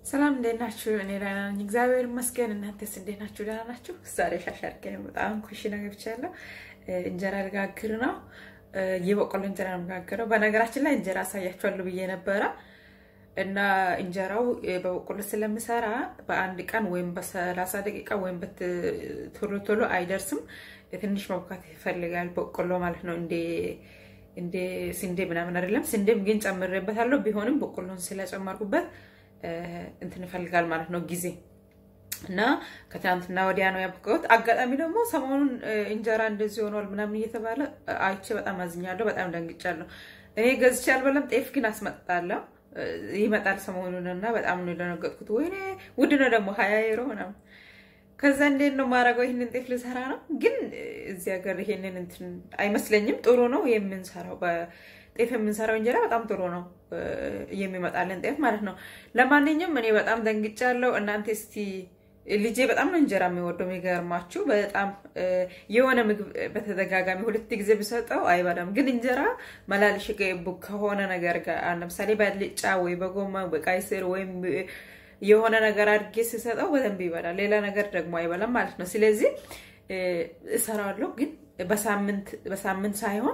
ሰላም እንዴት ናችሁ? እኔ ደህና ነኝ፣ እግዚአብሔር ይመስገን። እናንተስ እንዴት ናችሁ? ደህና ናችሁ? ዛሬ ሻሻርጌ ነው በጣም ኩሽና ገብቻለሁ። እንጀራ ልጋግር ነው። የበቆሎ እንጀራ ነው የምጋግረው። በነገራችን ላይ እንጀራ አሳያችኋለሁ ብዬ ነበረ እና እንጀራው በበቆሎ ስለምሰራ በአንድ ቀን ወይም በሰላሳ ደቂቃ ወይም ቶሎ ቶሎ አይደርስም። ትንሽ መብካት ይፈልጋል በቆሎ ማለት ነው። እንደ እንደ ስንዴ ምናምን አይደለም። ስንዴም ግን ጨምሬበታለሁ። ቢሆንም በቆሎን ስለጨመርኩበት እንትን ይፈልጋል ማለት ነው ጊዜ እና ከትናንትና ወዲያ ነው ያበቃሁት። አጋጣሚ ደግሞ ሰሞኑን እንጀራ እንደዚህ ሆኗል ምናምን እየተባለ አይቼ በጣም አዝኛለሁ። በጣም ደንግጫለሁ። እኔ ገዝቼ አልበላም። ጤፍ ግን አስመጣለሁ ይመጣል ሰሞኑን እና በጣም ነው የደነገጥኩት። ወይኔ ውድ ነው ደግሞ ሀያ ዩሮ ምናምን። ከዛ እንዴት ነው ማድረገው? ይህንን ጤፍ ልሰራ ነው። ግን እዚህ ሀገር ይሄንን እንትን አይመስለኝም። ጥሩ ነው የምንሰራው ጤፍ የምንሰራው እንጀራ በጣም ጥሩ ነው የሚመጣልን ጤፍ ማለት ነው። ለማንኛውም እኔ በጣም ደንግጫለሁ። እናንተ እስቲ ልጄ በጣም ነው እንጀራ የሚወደው የሚገርማችሁ፣ በጣም የሆነ ምግብ በተደጋጋሚ ሁለት ጊዜ ብሰጠው አይበላም። ግን እንጀራ መላልሽ ከሆነ ነገር ጋር ለምሳሌ በልጫ ወይ በጎማ በቀይ ስር ወይም የሆነ ነገር አድርጌ ስሰጠው በደንብ ይበላል። ሌላ ነገር ደግሞ አይበላም ማለት ነው። ስለዚህ እሰራዋለሁ ግን በሳምንት ሳይሆን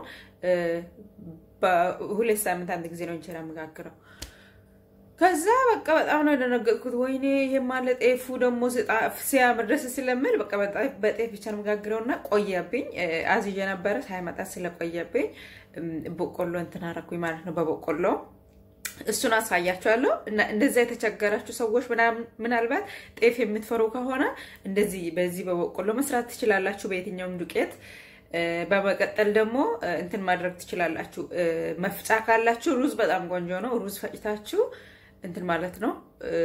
በሁለት ሳምንት አንድ ጊዜ ነው እንጀራ የምጋግረው። ከዛ በቃ በጣም ነው የደነገጥኩት። ወይኔ ይሄ ማለ ጤፉ ደግሞ ሲያምር ደስ ስለምል በቃ በጤፍ ብቻ ነው የምጋግረው እና ቆየብኝ። አዝዤ ነበረ ሳይመጣ ስለቆየብኝ በቆሎ እንትን አደረኩኝ ማለት ነው በበቆሎ እሱን አሳያችኋለሁ። እንደዛ የተቸገራችሁ ሰዎች ምናልባት ጤፍ የምትፈሩ ከሆነ እንደዚህ በዚህ በበቆሎ መስራት ትችላላችሁ፣ በየትኛውም ዱቄት። በመቀጠል ደግሞ እንትን ማድረግ ትችላላችሁ። መፍጫ ካላችሁ ሩዝ በጣም ቆንጆ ነው። ሩዝ ፈጭታችሁ እንትን ማለት ነው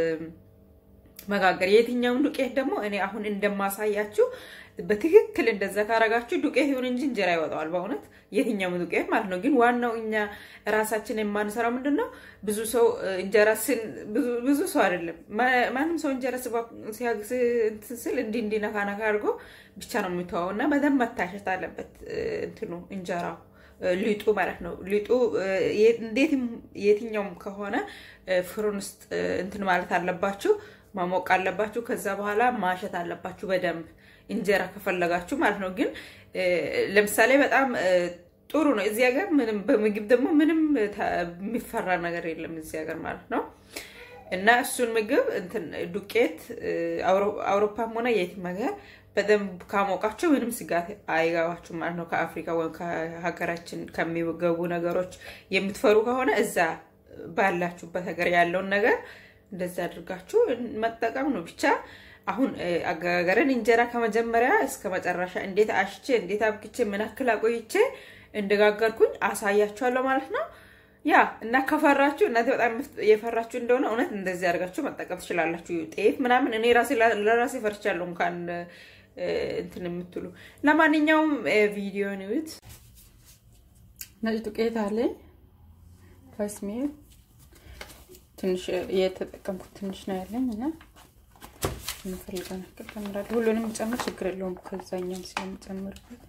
መጋገር። የትኛውን ዱቄት ደግሞ እኔ አሁን እንደማሳያችሁ በትክክል እንደዛ ካረጋችሁ ዱቄት ይሁን እንጂ እንጀራ ይወጣዋል። በእውነት የትኛውም ዱቄት ማለት ነው። ግን ዋናው እኛ ራሳችን የማንሰራው ምንድን ነው? ብዙ ሰው እንጀራ ብዙ ሰው አይደለም ማንም ሰው እንጀራ ስል እንዲህ እንዲህ ነካ ነካ አድርጎ ብቻ ነው የሚተዋው እና በደንብ መታሸት አለበት እንትኑ እንጀራው ሊጡ ማለት ነው። ሊጡ እንዴትም የትኛውም ከሆነ ፍሩን ውስጥ እንትን ማለት አለባችሁ፣ ማሞቅ አለባችሁ። ከዛ በኋላ ማሸት አለባችሁ በደንብ እንጀራ ከፈለጋችሁ ማለት ነው። ግን ለምሳሌ በጣም ጥሩ ነው እዚህ ሀገር ምንም በምግብ ደግሞ ምንም የሚፈራ ነገር የለም እዚህ ሀገር ማለት ነው። እና እሱን ምግብ እንትን ዱቄት አውሮፓም ሆነ የትም ሀገር በደንብ ካሞቃቸው ምንም ስጋት አይገባችሁ ማለት ነው። ከአፍሪካ ወይም ከሀገራችን ከሚገቡ ነገሮች የምትፈሩ ከሆነ እዛ ባላችሁበት ሀገር ያለውን ነገር እንደዛ አድርጋችሁ መጠቀም ነው ብቻ። አሁን አገጋገርን እንጀራ ከመጀመሪያ እስከ መጨረሻ እንዴት አሽቼ እንዴት አብክቼ ምን ያክል አቆይቼ እንደጋገርኩኝ አሳያችኋለሁ ማለት ነው። ያ እና ከፈራችሁ እናንተ በጣም የፈራችሁ እንደሆነ እውነት እንደዚህ አድርጋችሁ መጠቀም ትችላላችሁ። ጤፍ ምናምን እኔ ራሴ ለራሴ ፈርቻለሁ እንኳን እንትን የምትሉ ለማንኛውም ቪዲዮን ይዩት። ነጭ ዱቄት አለኝ ከስሜል ትንሽ የተጠቀምኩት ትንሽ ነው ያለኝ እና የምፈልገውን ያክል ጨምራለሁ። ሁሉንም ጨምር ችግር የለውም ከዛኛም ስለምጨምርበት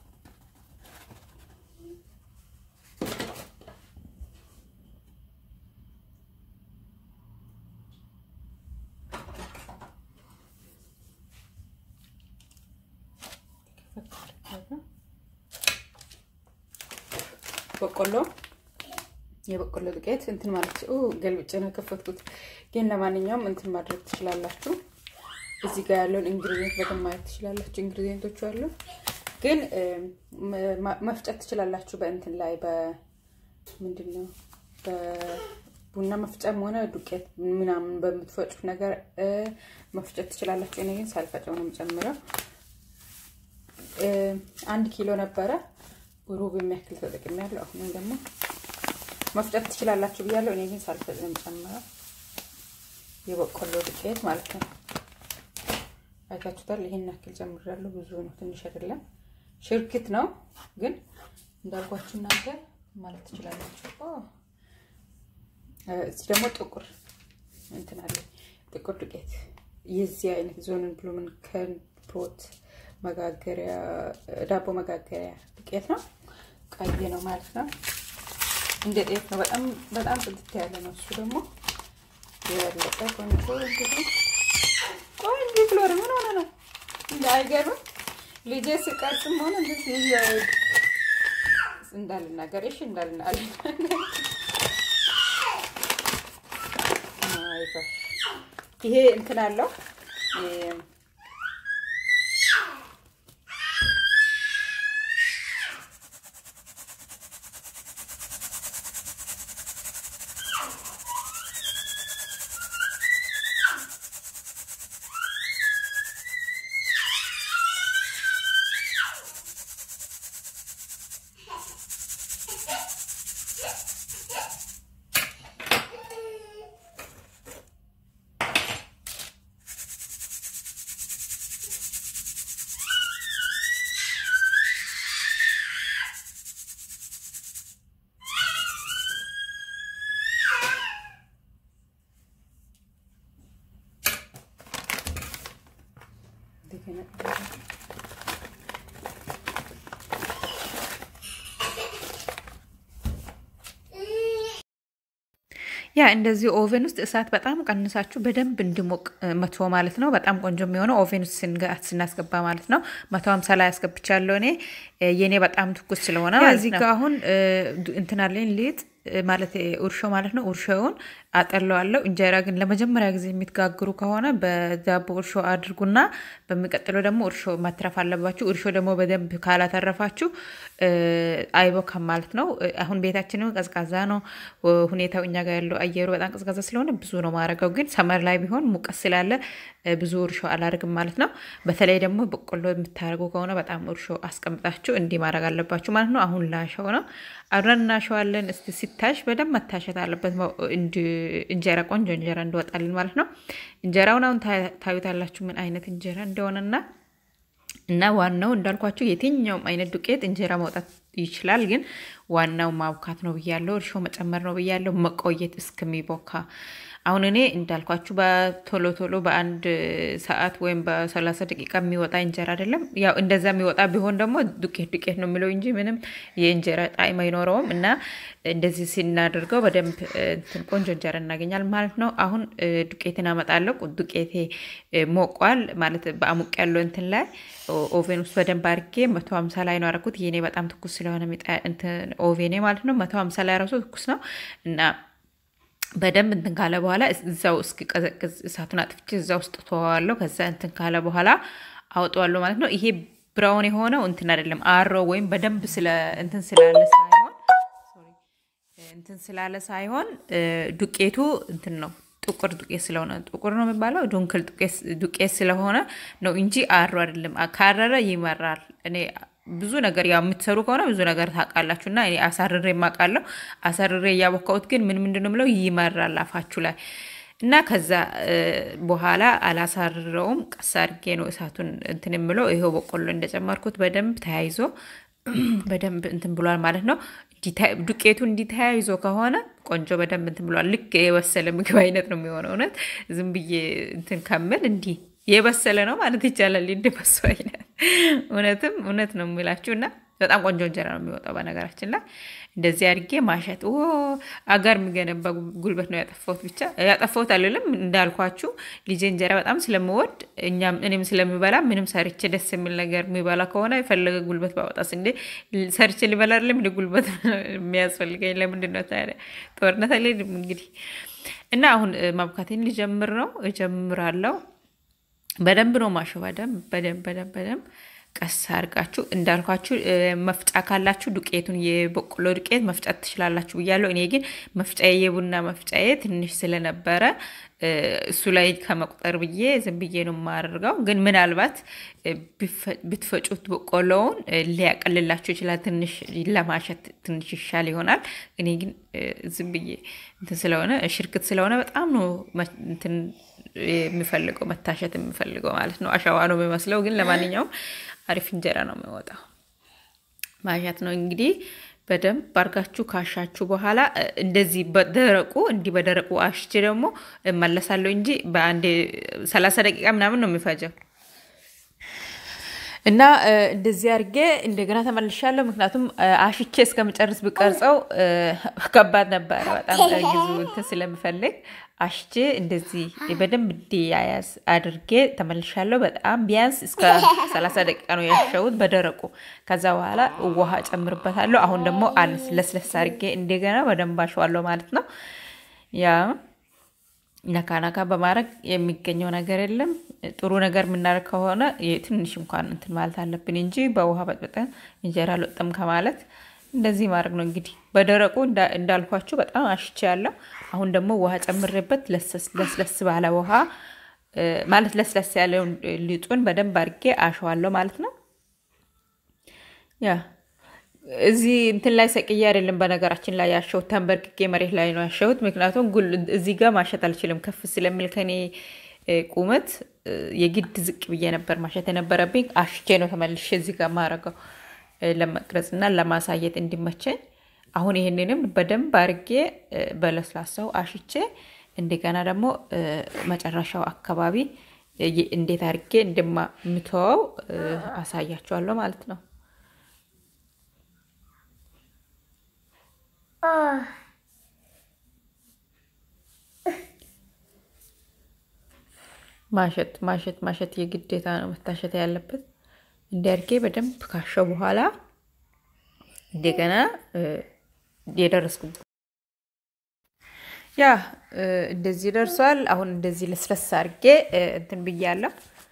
በቆሎ የበቆሎ ዱቄት እንትን ማለት ገልብጬ ነው የከፈትኩት። ግን ለማንኛውም እንትን ማድረግ ትችላላችሁ። እዚህ ጋር ያለውን ኢንግሪዲየንት በደንብ ማየት ትችላላችሁ። ኢንግሪዲየንቶቹ አሉ፣ ግን መፍጨት ትችላላችሁ። በእንትን ላይ በምንድን ነው በቡና መፍጫም ሆነ ዱቄት ምናምን በምትፈጩት ነገር መፍጨት ትችላላችሁ። እኔ ግን ሳልፈጨው ነው የምጨምረው። አንድ ኪሎ ነበረ ሩብ የሚያክል ተጠቅሜያለሁ። አሁንም ደግሞ መፍጨት ትችላላችሁ ብያለሁ። እኔ ግን ሳልፈጭ ነው የምጨምረው የበቆሎ ዱቄት ማለት ነው። አይታችሁታል። ይሄን ያክል ጨምሬያለሁ። ብዙ ነው፣ ትንሽ አይደለም። ሽርክት ነው ግን እንዳልኳችሁ እናንተ ማለት ትችላላችሁ። እዚህ ደግሞ ጥቁር እንትን አለ፣ ጥቁር ዱቄት የዚህ አይነት ዞንን ብሉምን ከንፖት መጋገሪያ ዳቦ መጋገሪያ ዱቄት ነው። ቀይ ነው ማለት ነው። እንደ ጤፍ ነው። በጣም በጣም ጽድት ያለ ነው። እሱ ደግሞ የበለጠ ቆንጆ እንግዲህ ቆንጆ ፍሎር ምን ሆነ ነው እንደ አይገርም ልጄ ስቀርጽም ሆነ እንደዚህ እንዳልናገር እሺ እንዳልናገር ይሄ እንትን አለው ያ እንደዚህ ኦቨን ውስጥ እሳት በጣም ቀንሳችሁ በደንብ እንዲሞቅ መቶ ማለት ነው። በጣም ቆንጆ የሚሆነው ኦቨን ውስጥ ስናስገባ ማለት ነው። መቶ ሀምሳ ላይ ያስገብቻለሁ እኔ የኔ በጣም ትኩስ ስለሆነ እዚህ ጋ አሁን እንትናለኝ ሊጥ ማለት እርሾ ማለት ነው። እርሾውን አጠለዋለሁ። እንጀራ ግን ለመጀመሪያ ጊዜ የምትጋግሩ ከሆነ በዳቦ እርሾ አድርጉና በሚቀጥለው ደግሞ እርሾ ማትረፍ አለባችሁ። እርሾ ደግሞ በደንብ ካላተረፋችሁ አይቦካም ማለት ነው። አሁን ቤታችንም ቀዝቃዛ ነው ሁኔታው፣ እኛ ጋር ያለው አየሩ በጣም ቀዝቃዛ ስለሆነ ብዙ ነው ማድረገው። ግን ሰመር ላይ ቢሆን ሙቀት ስላለ ብዙ እርሾ አላደርግም ማለት ነው። በተለይ ደግሞ በቆሎ የምታደርጉ ከሆነ በጣም እርሾ አስቀምጣችሁ እንዲህ ማድረግ አለባችሁ ማለት ነው። አሁን ላሸው ነው፣ አብረን እናሸዋለን። እስቲ ሲታሽ በደንብ መታሸት አለበት እንጀራ ቆንጆ እንጀራ እንዲወጣልን ማለት ነው። እንጀራውን አሁን ታዩታላችሁ ምን አይነት እንጀራ እንደሆነና እና ዋናው እንዳልኳቸው የትኛውም አይነት ዱቄት እንጀራ መውጣት ይችላል። ግን ዋናው ማብካት ነው ብያለው፣ እርሾ መጨመር ነው ብያለው፣ መቆየት እስከሚቦካ አሁን እኔ እንዳልኳችሁ በቶሎ ቶሎ በአንድ ሰዓት ወይም በሰላሳ ደቂቃ የሚወጣ እንጀራ አይደለም። ያው እንደዛ የሚወጣ ቢሆን ደግሞ ዱቄት ዱቄት ነው የሚለው እንጂ ምንም የእንጀራ ጣዕም አይኖረውም። እና እንደዚህ ስናደርገው በደንብ እንትን ቆንጆ እንጀራ እናገኛል ማለት ነው። አሁን ዱቄትን አመጣለሁ። ዱቄቴ ሞቋል ማለት በአሙቅ ያለው እንትን ላይ ኦቬን ውስጥ በደንብ አድርጌ መቶ ሀምሳ ላይ ነው ያደረኩት። የኔ በጣም ትኩስ ስለሆነ ኦቬኔ ማለት ነው። መቶ ሀምሳ ላይ ራሱ ትኩስ ነው እና በደንብ እንትን ካለ በኋላ እዛው እስኪቀዘቅዝ እሳቱን አጥፍቼ እዛ ውስጥ ተዋዋለሁ። ከዛ እንትን ካለ በኋላ አውጠዋለሁ ማለት ነው። ይሄ ብራውን የሆነው እንትን አይደለም አሮ ወይም በደንብ ስለ እንትን ስላለ ሳይሆን እንትን ስላለ ሳይሆን ዱቄቱ እንትን ነው ጥቁር ዱቄት ስለሆነ ጥቁር ነው የሚባለው ዱንክል ዱቄት ስለሆነ ነው እንጂ አሮ አይደለም። ካረረ ይመራል። እኔ ብዙ ነገር ያው የምትሰሩ ከሆነ ብዙ ነገር ታውቃላችሁ። እና እኔ አሳርሬ የማውቃለሁ። አሳርሬ እያቦካሁት ግን ምን ምንድን ነው የምለው ይመራል አፋችሁ ላይ እና ከዛ በኋላ አላሳርረውም። ቀስ አድርጌ ነው እሳቱን እንትን የምለው። ይኸው በቆሎ እንደጨመርኩት በደንብ ተያይዞ በደንብ እንትን ብሏል ማለት ነው። ዱቄቱ እንዲህ ተያይዞ ከሆነ ቆንጆ በደንብ እንትን ብሏል። ልክ የበሰለ ምግብ አይነት ነው የሚሆነው። እውነት ዝም ብዬ እንትን ከምል እንዲህ የበሰለ ነው ማለት ይቻላል። እንደበሱ አይነት እውነትም እውነት ነው የሚላችሁ እና በጣም ቆንጆ እንጀራ ነው የሚወጣው። በነገራችን ላይ እንደዚህ አድርጌ ማሸት አጋር የሚገነባ ጉልበት ነው ያጠፋሁት። ብቻ ያጠፋሁት አልልም እንዳልኳችሁ ልጄ እንጀራ በጣም ስለምወድ እኛም እኔም ስለሚበላ ምንም ሰርቼ ደስ የሚል ነገር የሚበላ ከሆነ የፈለገ ጉልበት ባወጣስ እንዴ ሰርቼ ሊበላ አይደለም እንደ ጉልበት የሚያስፈልገኝ ለምንድን ነው ታዲያ? ጦርነት አለ እንግዲህ እና አሁን ማብካቴን ሊጀምር ነው እጀምራለሁ። በደንብ ነው ማሸው። በደንብ በደንብ በደንብ በደንብ ቀስ አድርጋችሁ እንዳልኳችሁ መፍጫ ካላችሁ ዱቄቱን የበቆሎ ዱቄት መፍጫት ትችላላችሁ ብያለሁ። እኔ ግን መፍጫዬ የቡና መፍጫዬ ትንሽ ስለነበረ እሱ ላይ ከመቁጠር ብዬ ዝም ብዬ ነው የማደርገው። ግን ምናልባት ብትፈጩት በቆሎውን ሊያቀልላችሁ ይችላል። ትንሽ ለማሸት ትንሽ ይሻል ይሆናል። እኔ ግን ዝም ብዬ እንትን ስለሆነ ሽርክት ስለሆነ በጣም ነው እንትን የሚፈልገው መታሸት የሚፈልገው ማለት ነው። አሸዋ ነው የሚመስለው፣ ግን ለማንኛውም አሪፍ እንጀራ ነው የሚወጣው። ማሸት ነው እንግዲህ በደንብ አርጋችሁ ካሻችሁ በኋላ እንደዚህ በደረቁ እንዲህ በደረቁ አሽቼ ደግሞ እመለሳለሁ እንጂ በአንድ ሰላሳ ደቂቃ ምናምን ነው የሚፈጀው። እና እንደዚህ አድርጌ እንደገና ተመልሻለሁ። ምክንያቱም አሽቼ እስከምጨርስ ብቀርጸው ከባድ ነበረ። በጣም ጊዜ እንትን ስለምፈልግ አሽቼ እንደዚህ በደንብ እንዲያያዝ አድርጌ ተመልሻለሁ። በጣም ቢያንስ እስከ ሰላሳ ደቂቃ ነው ያሸሁት በደረቁ። ከዛ በኋላ ውሃ ጨምርበታለሁ። አሁን ደግሞ ለስለስ አድርጌ እንደገና በደንብ አሸዋለሁ ማለት ነው። ያ ነካ ነካ በማድረግ የሚገኘው ነገር የለም። ጥሩ ነገር የምናደርግ ከሆነ ትንሽ እንኳን እንትን ማለት አለብን እንጂ በውሃ በጥብጠን እንጀራ አልወጣም ከማለት እንደዚህ ማድረግ ነው። እንግዲህ በደረቁ እንዳልኳችሁ በጣም አሽቼ ያለው አሁን ደግሞ ውሃ ጨምሬበት ለስለስ ባለ ውሃ ማለት ለስለስ ያለውን ሊጡን በደንብ አድርጌ አሸዋለሁ ማለት ነው። ያ እዚህ እንትን ላይ ሰቅዬ አይደለም በነገራችን ላይ ያሸሁት፣ ተንበርክኬ መሬት ላይ ነው ያሸሁት። ምክንያቱም እዚህ ጋር ማሸት አልችልም ከፍ ስለሚል ከኔ ቁመት የግድ ዝቅ ብዬ ነበር ማሸት የነበረብኝ። አሽቼ ነው ተመልሼ እዚህ ጋር ማረገው ለመቅረጽ እና ለማሳየት እንዲመቸኝ። አሁን ይህንንም በደንብ አርጌ በለስላሳው አሽቼ እንደገና ደግሞ መጨረሻው አካባቢ እንዴት አርጌ እንደምተወው አሳያቸዋለሁ ማለት ነው። ማሸት ማሸት ማሸት የግዴታ ነው መታሸት ያለበት። እንዲያድጌ በደንብ ካሸው በኋላ እንደገና የደረስኩ ያ እንደዚህ ደርሷል። አሁን እንደዚህ ለስለስ አድርጌ እንትን ብያለሁ።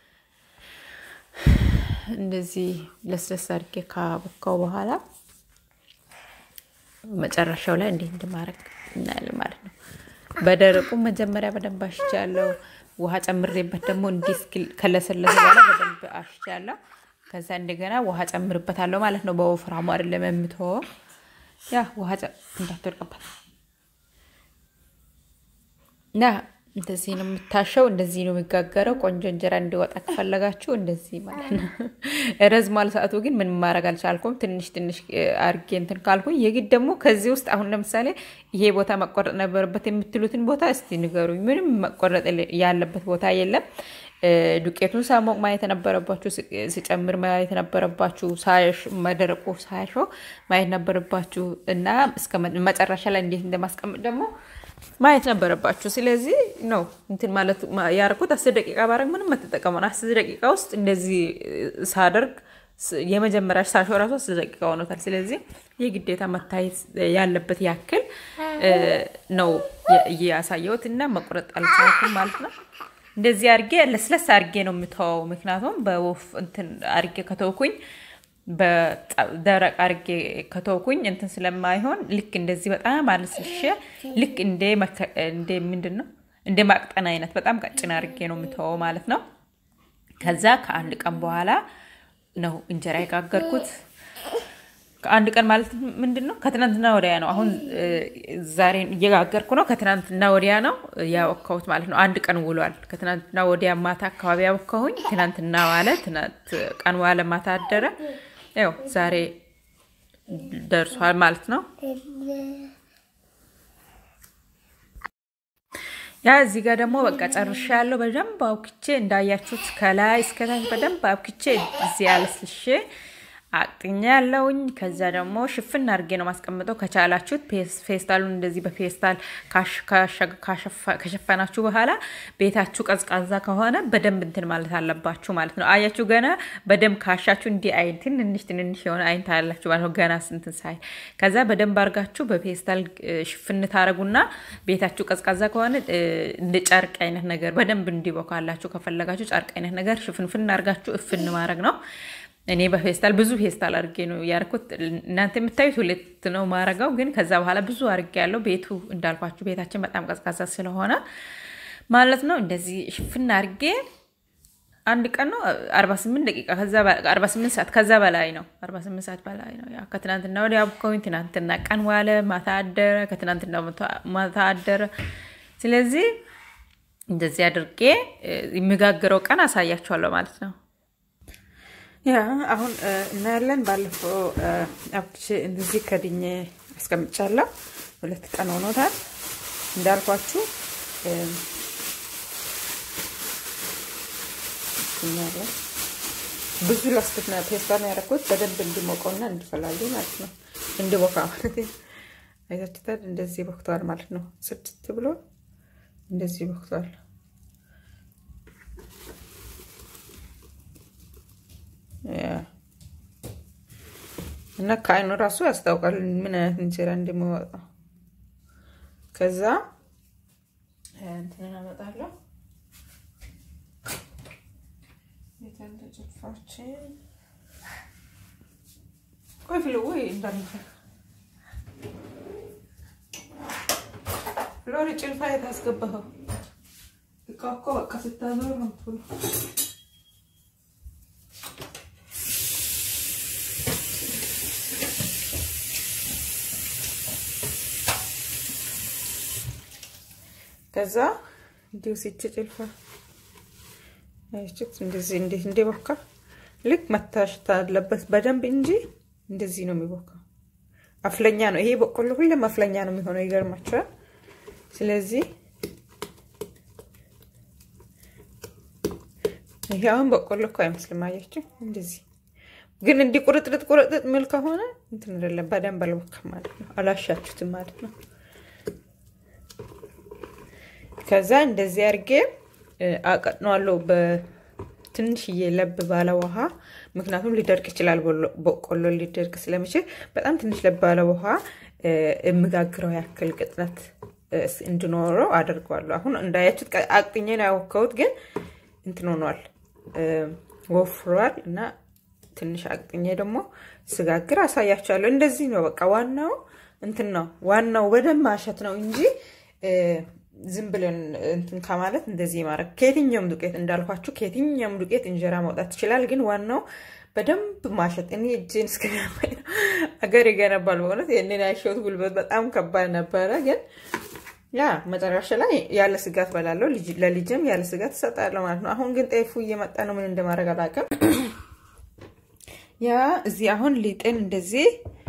እንደዚህ ለስለስ አድርጌ ካቦካው በኋላ መጨረሻው ላይ እንዴት እንደማድረግ እናያለን ማለት ነው። በደረቁ መጀመሪያ በደንብ አሽቻለሁ። ውሃ ጨምሬበት ደግሞ እንዲህ እስኪል ከለሰለሰ በኋላ በደንብ አሽቻለሁ። ከዛ እንደገና ውሃ ጨምርበታለሁ ማለት ነው። በወፍራሙ አይደለም የምትወው። ያ ውሃ እንዳትወድቅበት እና እንደዚህ ነው የምታሸው። እንደዚህ ነው የሚጋገረው። ቆንጆ እንጀራ እንዲወጣ ከፈለጋችሁ እንደዚህ ማለት ነው። ረዝሟል ሰዓቱ፣ ግን ምን ማድረግ አልቻልኩም። ትንሽ ትንሽ አርጌ እንትን ካልኩኝ የግድ ደግሞ ከዚህ ውስጥ አሁን ለምሳሌ ይሄ ቦታ መቆረጥ ነበረበት የምትሉትን ቦታ እስቲ ንገሩኝ። ምንም መቆረጥ ያለበት ቦታ የለም። ዱቄቱን ሳሞቅ ማየት የነበረባችሁ፣ ሲጨምር ማየት የነበረባችሁ፣ መደረቁ ሳያሾ ማየት ነበረባችሁ እና እስከ መጨረሻ ላይ እንዴት እንደማስቀምጥ ደግሞ ማየት ነበረባችሁ። ስለዚህ ነው እንትን ማለት ያደረኩት። አስር ደቂቃ ባረግ ምንም አትጠቀመን። አስር ደቂቃ ውስጥ እንደዚህ ሳደርግ የመጀመሪያ ሳሾ ራሱ አስር ደቂቃ ሆኖታል። ስለዚህ የግዴታ መታየት ያለበት ያክል ነው እያሳየሁት እና መቁረጥ አልቻልኩም ማለት ነው። እንደዚህ አድርጌ ለስለስ አድርጌ ነው የምተወው። ምክንያቱም በወፍ እንትን አድርጌ ከተውኩኝ በደረቅ አድርጌ ከተውኩኝ እንትን ስለማይሆን ልክ እንደዚህ በጣም አልስልሼ ልክ እንደ ምንድን ነው እንደ ማቅጠን አይነት በጣም ቀጭን አድርጌ ነው የምተወው ማለት ነው። ከዛ ከአንድ ቀን በኋላ ነው እንጀራ የጋገርኩት። ከአንድ ቀን ማለት ምንድን ነው? ከትናንትና ወዲያ ነው። አሁን ዛሬ እየጋገርኩ ነው። ከትናንትና ወዲያ ነው ያወካሁት ማለት ነው። አንድ ቀን ውሏል። ከትናንትና ወዲያ ማታ አካባቢ ያወካሁኝ። ትናንትና ዋለ፣ ቀን ዋለ፣ ማታ አደረ። ያው ዛሬ ደርሷል ማለት ነው። ያ እዚህ ጋር ደግሞ በቃ ጨርሻ ያለው በደንብ አውክቼ እንዳያችሁት ከላይ እስከታች በደንብ አውክቼ እዚህ አለስልሼ አቅጥኛ ያለውኝ ከዛ ደግሞ ሽፍን አድርጌ ነው ማስቀምጠው። ከቻላችሁት ፌስታሉን እንደዚህ በፌስታል ከሸፈናችሁ በኋላ ቤታችሁ ቀዝቃዛ ከሆነ በደንብ እንትን ማለት አለባችሁ ማለት ነው። አያችሁ ገና በደንብ ካሻችሁ እንዲህ አይን ትንንሽ ትንንሽ የሆነ አይን ታያላችሁ ማለት ነው። ገና ስንትን ሳይ ከዛ በደንብ አድርጋችሁ በፌስታል ሽፍን ታረጉና ቤታችሁ ቀዝቃዛ ከሆነ እንደ ጨርቅ አይነት ነገር በደንብ እንዲቦካላችሁ ከፈለጋችሁ ጨርቅ አይነት ነገር ሽፍንፍን አድርጋችሁ እፍን ማድረግ ነው። እኔ በፌስታል ብዙ ፌስታል አድርጌ ነው ያርኩት። እናንተ የምታዩት ሁለት ነው ማረገው፣ ግን ከዛ በኋላ ብዙ አድርጌ ያለው ቤቱ እንዳልኳችሁ ቤታችን በጣም ቀዝቃዛ ስለሆነ ማለት ነው። እንደዚህ ሽፍና አድርጌ አንድ ቀን ነው 48 ደቂቃ 48 ሰዓት ከዛ በላይ ነው። 48 ሰዓት በላይ ነው። ያው ከትናንትና ወዲያ አብኮኝ ትናንትና ቀን ዋለ፣ ማታ አደረ፣ ከትናንትና ማታ አደረ። ስለዚህ እንደዚህ አድርጌ የሚጋግረው ቀን አሳያችኋለሁ ማለት ነው። ያ አሁን እናያለን። ባለፈው አብቼ እንደዚህ ከድኜ አስቀምጫለሁ። ሁለት ቀን ሆኖታል እንዳልኳችሁ እናያለን። ብዙ ላስትና ፔስታን ያደረኩት በደንብ እንዲሞቀውና እንዲፈላልኝ ማለት ነው። እንዲቦካ ማለት አይታችሁታል። እንደዚህ ቦክተዋል ማለት ነው። ስድስት ብሎ እንደዚህ ቦክተዋል። እና ከአይኑ ራሱ ያስታውቃል ምን አይነት እንጀራ እንደሚወጣው። ከዛ እንትንን አመጣለሁ ጭልፋችን ቆይ ፍሎ ወይ እንዳንፈ ፍሎሪ ጭልፋ የት አስገባኸው? እቃ እኮ በቃ ስታዞር ነው ትሉ ከዛ እንዲሁ ሲች ጭልፋ አይችት እንደዚህ እንዴት እንደቦካ ልክ መታሸት አለበት በደንብ እንጂ እንደዚህ ነው የሚቦካው። አፍለኛ ነው ይሄ በቆሎ ሁሌም አፍለኛ ነው የሚሆነው። ይገርማቸዋል። ስለዚህ ይሄ አሁን በቆሎ እኮ አይመስልም። አያችሁ እንደዚህ ግን እንዲህ ቁርጥርጥ ቁርጥጥ ሚል ከሆነ እንትን አይደለም፣ በደንብ አልቦካም ማለት ነው። አላሻችሁትም ማለት ነው። ከዛ እንደዚህ አድርጌ አቀጥነዋለሁ በትንሽዬ ለብ ባለ ውሃ። ምክንያቱም ሊደርቅ ይችላል፣ በቆሎ ሊደርቅ ስለሚችል በጣም ትንሽ ለብ ባለ ውሃ የምጋግረው ያክል ቅጥነት እንዲኖረው አደርገዋለሁ። አሁን እንዳያችሁት አቅጥኜ ነው ያወካሁት፣ ግን እንትን ሆኗል፣ ወፍሯል እና ትንሽ አቅጥኜ ደግሞ ስጋግር አሳያችኋለሁ። እንደዚህ ነው በቃ ዋናው እንትን ነው ዋናው በደንብ ማሸት ነው እንጂ ዝም ብለን እንትን ከማለት እንደዚህ ማድረግ ከየትኛውም ዱቄት እንዳልኳችሁ ከየትኛውም ዱቄት እንጀራ ማውጣት ይችላል። ግን ዋናው በደንብ ማሸት። እኔ እጄን እስከሚያማኝ ነው አገር ይገነባል። በእውነት ይህንን ያሸሁት ጉልበት በጣም ከባድ ነበረ። ግን ያ መጨረሻ ላይ ያለ ስጋት በላለው ለልጅም ያለ ስጋት እሰጣለሁ ማለት ነው። አሁን ግን ጤፉ እየመጣ ነው። ምን እንደማድረግ አላውቅም። ያ እዚህ አሁን ሊጥን እንደዚህ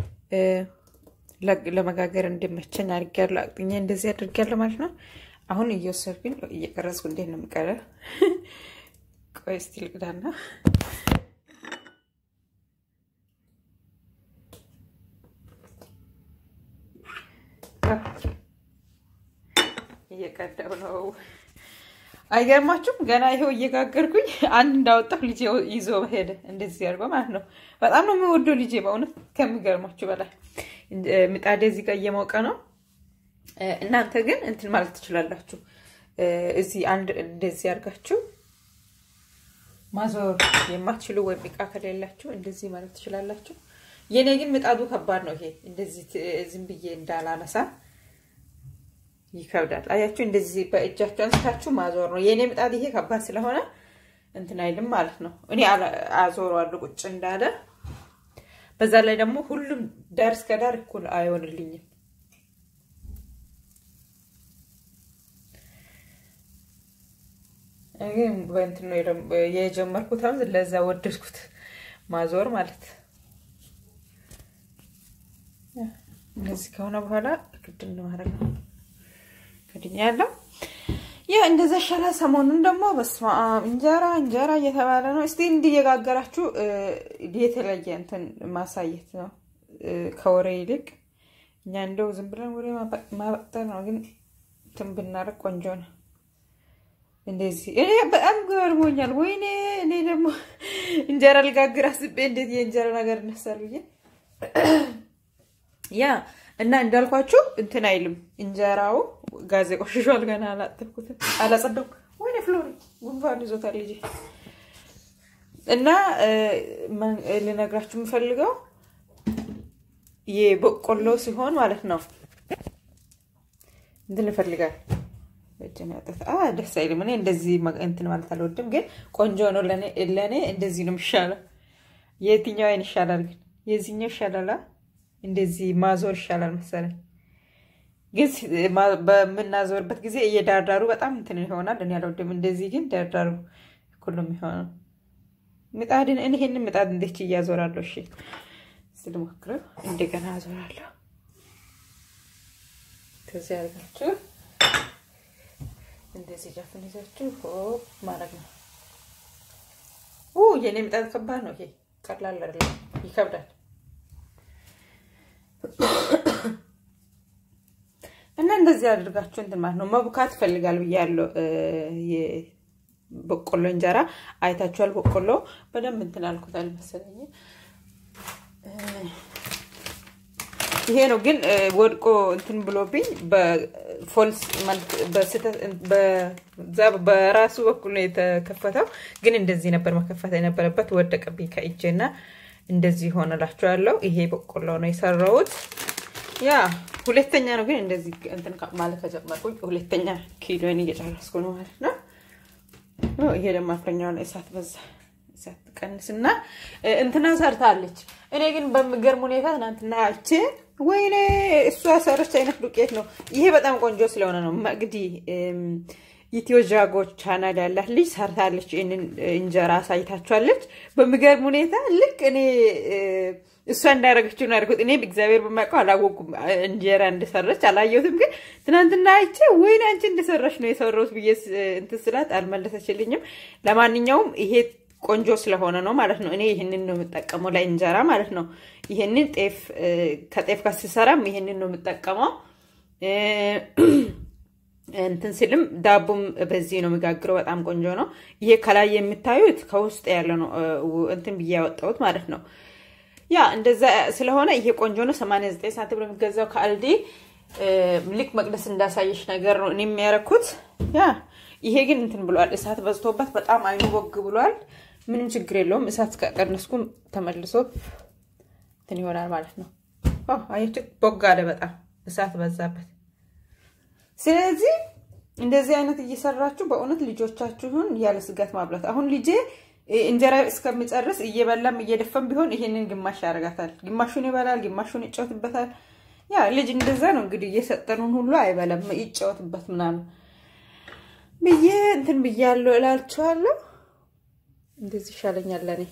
ለመጋገር እንዲመቸኝ አድርጊያለሁ። አቅጥኜ እንደዚህ አድርጊያለሁ ማለት ነው። አሁን እየወሰድኩኝ እየቀረጽኩ እንዴት ነው የምቀረ? ቆይ እስቲ ልቅዳና እየቀዳው ነው። አይገርማችሁም? ገና ይኸው እየጋገርኩኝ አንድ እንዳወጣሁ ልጄ ይዞ ሄደ። እንደዚህ አድርጎ ማለት ነው። በጣም ነው የሚወደው ልጄ በእውነት ከሚገርማችሁ በላይ። ምጣዴ እዚህ ጋር እየሞቀ ነው። እናንተ ግን እንትን ማለት ትችላላችሁ። እዚህ አንድ እንደዚህ አድርጋችሁ ማዞር የማትችሉ ወይም እቃ ከሌላችሁ እንደዚህ ማለት ትችላላችሁ። የኔ ግን ምጣዱ ከባድ ነው። ይሄ እንደዚህ ዝም ብዬ እንዳላነሳ ይከብዳል። አያችሁ፣ እንደዚህ በእጃችሁ አንስታችሁ ማዞር ነው። የእኔ ምጣድ ይሄ ከባድ ስለሆነ እንትን አይልም ማለት ነው። እኔ አዞረዋለሁ ቁጭ እንዳለ። በዛ ላይ ደግሞ ሁሉም ዳር እስከ ዳር እኩል አይሆንልኝም። ግን በእንትን ነው የጀመርኩት። አሁን ለዛ ወደድኩት ማዞር ማለት እንደዚህ ከሆነ በኋላ ግድን ማድረግ ነው። ግድኛ ያለው ያ እንደዛ ሻላ። ሰሞኑን ደግሞ በስመ አብ እንጀራ እንጀራ እየተባለ ነው። እስቲ እንዲየጋገራችሁ የተለየ እንትን ማሳየት ነው ከወሬ ይልቅ እኛ እንደው ዝም ብለን ወሬ ማበጠር ነው። ግን እንትን ብናደርግ ቆንጆ ነው። እንደዚህ እኔ በጣም ገርሞኛል። ወይኔ እኔ ደግሞ እንጀራ ልጋግር አስቤ እንዴት የእንጀራ ነገር እነሳል ብዬ ያ እና እንዳልኳችሁ እንትን አይልም እንጀራው ጋዜ ቆሽሿል። ገና አላጠብኩትም፣ አላጸዳው። ወይኔ ፍሎሪ ጉንፋን ይዞታል ልጄ። እና ልነግራችሁ የምፈልገው የበቆሎ ሲሆን ማለት ነው እንትን ይፈልጋል ደስ አይልም። እኔ እንደዚህ እንትን ማለት አልወድም፣ ግን ቆንጆ ነው ለእኔ። እንደዚህ ነው የሚሻለው። የትኛው አይን ይሻላል? ግን የዚህኛው ይሻላል። እንደዚህ ማዞር ይሻላል መሰለኝ። ግን በምናዞርበት ጊዜ እየዳርዳሩ በጣም እንትን ይሆናል። እኔ አልወድም። እንደዚህ ግን ዳርዳሩ እኩል ነው የሚሆነው። ምጣድን እኔ ይሄንን ምጣድ እንዴት እያዞራለሁ? እሺ ስልሞክረው እንደገና አዞራለሁ። ከዚህ አድርጋችሁ እንደዚህ ጃፍን ይዛችሁ ሆ ማድረግ ነው። የኔ ምጣድ ከባድ ነው። ይሄ ቀላል አይደለም፣ ይከብዳል። እና እንደዚህ አድርጋችሁ እንትን ማለት ነው መቡካት ይፈልጋል ብያለሁ። በቆሎ እንጀራ አይታችኋል። በቆሎ በደንብ እንትን አልኩታል መሰለኝ። ይሄ ነው ግን ወድቆ እንትን ብሎብኝ በፎልስ በራሱ በኩል ነው የተከፈተው። ግን እንደዚህ ነበር መከፈት የነበረበት። ወደቀብኝ ከእጄና እንደዚህ ሆነላችኋለሁ። ይሄ በቆሎ ነው የሰራሁት። ያ ሁለተኛ ነው ግን እንደዚህ እንትን ማለት ከጀመርኩኝ ሁለተኛ ኪሎን እየጨረስኩ ነው ማለት ነው። ይሄ ደግሞ አፍረኛውን እሳት በዛ እሳት ቀንስና እንትና ሰርታለች። እኔ ግን በሚገርም ሁኔታ ትናንትና አይቼ ወይኔ እሷ ሰረች አይነት ዱቄት ነው። ይሄ በጣም ቆንጆ ስለሆነ ነው። መቅዲ ኢትዮ ጃጎ ቻናል ያላት ልጅ ሰርታለች። ይህንን እንጀራ አሳይታችኋለች። በሚገርም ሁኔታ ልክ እኔ እሷ እንዳደረገችው ነው ያደረኩት። እኔ እግዚአብሔር በማውቀው አላወኩም እንጀራ እንደሰራች አላየሁትም። ግን ትናንትና አይቼ ወይኔ አንቺ እንደሰራች ነው የሰራሁት ብዬ እንትን ስላት አልመለሰችልኝም። ለማንኛውም ይሄ ቆንጆ ስለሆነ ነው ማለት ነው። እኔ ይህንን ነው የምጠቀመው ለእንጀራ ማለት ነው። ይህንን ጤፍ ከጤፍ ጋር ስሰራም ይህንን ነው የምጠቀመው። እንትን ስልም ዳቦም በዚህ ነው የሚጋግረው። በጣም ቆንጆ ነው። ይሄ ከላይ የምታዩት ከውስጥ ያለ ነው እንትን ብዬ ያወጣሁት ማለት ነው። ያ እንደዛ ስለሆነ ይሄ ቆንጆ ነው። 89 ሳንቲም ነው የሚገዛው ከአልዲ። ልክ መቅደስ እንዳሳየሽ ነገር ነው እኔ የሚያረኩት። ያ ይሄ ግን እንትን ብሏል፣ እሳት በዝቶበት በጣም አይኑ ቦግ ብሏል። ምንም ችግር የለውም። እሳት ከቀነስኩም ተመልሶ እንትን ይሆናል ማለት ነው። አየችው፣ ቦግ አለ በጣም እሳት በዛበት። ስለዚህ እንደዚህ አይነት እየሰራችሁ በእውነት ልጆቻችሁን ያለ ስጋት ማብላት። አሁን ልጄ እንጀራ እስከሚጨርስ እየበላም እየደፈም ቢሆን ይሄንን ግማሽ ያደርጋታል። ግማሹን ይበላል፣ ግማሹን ይጫወትበታል። ያ ልጅ እንደዛ ነው እንግዲህ እየሰጠኑን ሁሉ አይበላም፣ ይጫወትበት ምናምን ብዬ እንትን ብያለሁ እላችኋለሁ። እንደዚህ ይሻለኛል ለእኔ።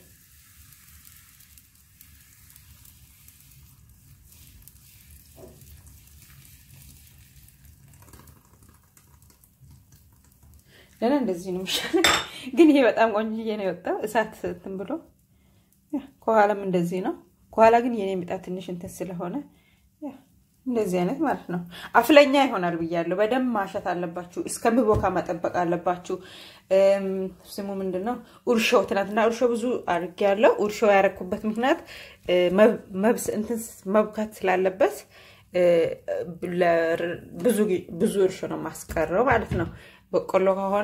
ለእኔ እንደዚህ ነው የሚሻለኝ። ግን ይሄ በጣም ቆንጅዬ ነው የወጣው እሳት እንትን ብሎ ከኋላም እንደዚህ ነው። ከኋላ ግን የኔ ምጣድ ትንሽ እንትን ስለሆነ እንደዚህ አይነት ማለት ነው። አፍለኛ ይሆናል ብያለሁ። በደንብ ማሸት አለባችሁ። እስከሚቦካ መጠበቅ አለባችሁ። ስሙ ምንድን ነው? እርሾ። ትናንትና እርሾ ብዙ አድርጌያለሁ። እርሾ ያረኩበት ምክንያት መብስ እንትን መብካት ስላለበት ብዙ እርሾ ነው ማስቀረው ማለት ነው። በቆሎ ከሆነ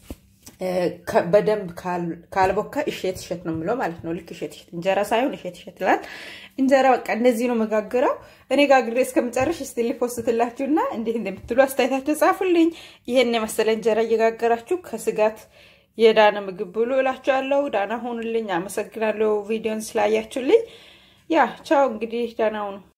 በደንብ ካልቦካ እሸት እሸት ነው የምለው ማለት ነው። ልክ እሸት እሸት እንጀራ ሳይሆን እሸት እሸት ይላል። እንጀራ በቃ እንደዚህ ነው መጋግረው። እኔ ጋግሬ እስከምጨርሽ እስቲ ሊፖስትላችሁና እንዴት እንደምትሉ አስተያየታችሁ ጻፉልኝ። ይሄን የመሰለ እንጀራ እየጋገራችሁ ከስጋት የዳነ ምግብ ብሉ እላችኋለሁ። ዳና ሆኑልኝ። አመሰግናለሁ ቪዲዮን ስላያችሁልኝ። ያ ቻው እንግዲህ ዳና ሁኑ።